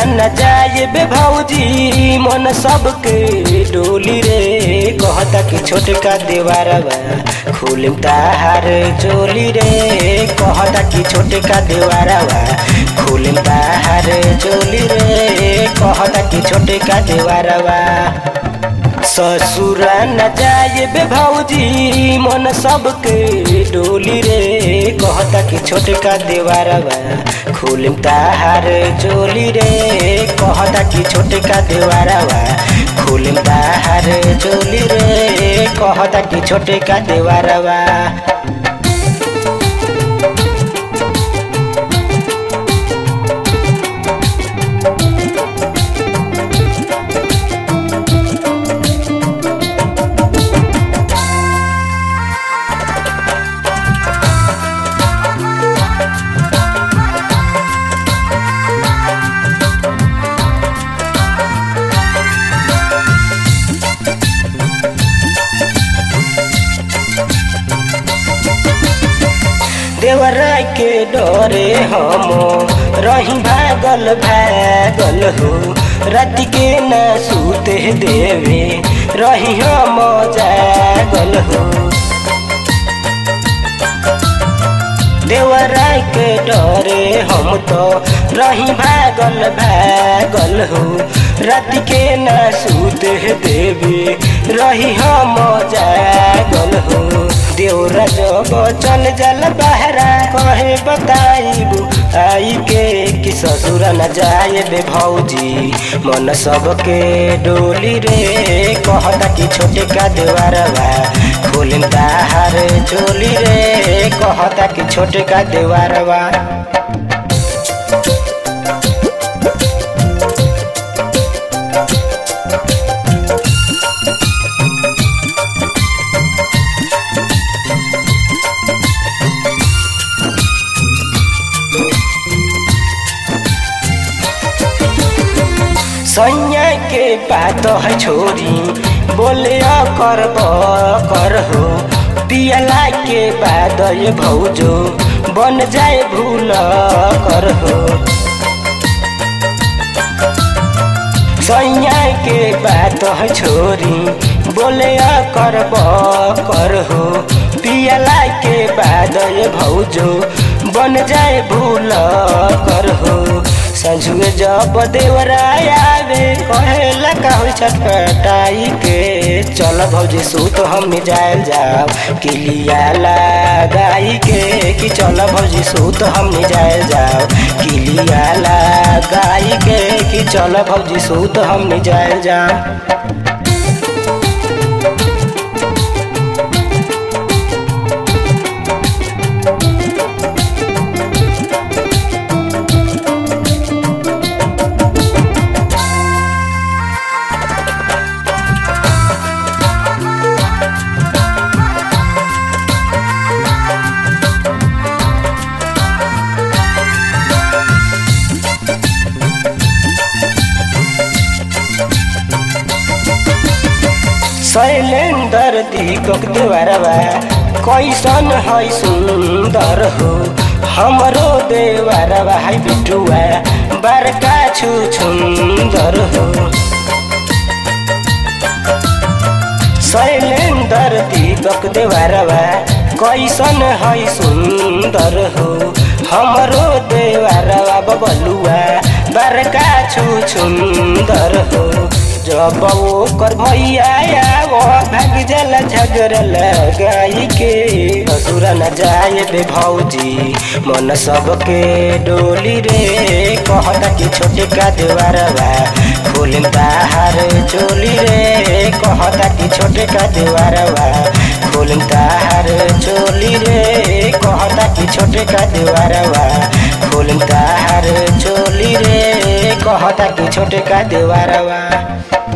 न जाए बे भौजी मन सबके डोली रे कहता कि छोटका देवारवा खुलिम ताहार चोली रे कहता कि छोटका देवारवा खुलिम ताहार चोली रे कहता कि छोटका देवारवा ससुरा न जाए बे भौजी मन सबके डोली रे कहता कि छोटका देवारवा खुलिम ताहार चोली रे कहता कि छोटका देवारवा खुलिम ताहार चोली रे कहता कि छोटका देवारवा देवराय के डरे हम रही भागल भागल हो रात के न सूते देवे रही हम जागल हो देवराय के डरे हम तो रही भागल भागल हो रात के न सूते देवे रही हम जागल हो देवरा जब चल जल बहरा कहे बताइबू आई के कि ससुर न जाए बे भौजी मन सबके डोली रे कहता कि छोटे का देवारवा खोलिम ताहार चोली रे कहता कि छोटे का देवारवा सैया के बात है छोरी बोले कर कर हो पियला के बाद ये भौजो बन जाए भूल कर हो सैया के बात है छोरी बोले कर कर हो पियला के बाद ये भौजो बन जाए भूल कर हो संझुए जब देवराय आवे कहेला कहू छटपटाई के चल भौजी सूत हम जायल जाओ किलिया लगाई के कि चल भौजी सूत हम जायल जाओ किलिया लगाई के कि चल भौजी सूत हम जायल जाओ शैलेंदर दीपक देवरवा कैसन है सुंदर हो हमरो देवरवा है बिटुआ बड़का छु सुंदर हो शैलेंदर दीपक देवरवा कैसन है सुंदर हो हमरो देवरवा बबलुआ बड़का छु सुंदर हो जब ओकर भैया वो भाग जल झगड़ लगाई के ससुर न जाए बे भौजी मन सबके डोली रे कहता कि छोटे का देवारवा खोलिम ताहार चोली रे कहता कि छोटे का देवारवा खोलिम ताहार चोली रे कहता कि छोटे का देवारवा खोलिम ताहार चोली रे कहता कि छोटे का देवारवा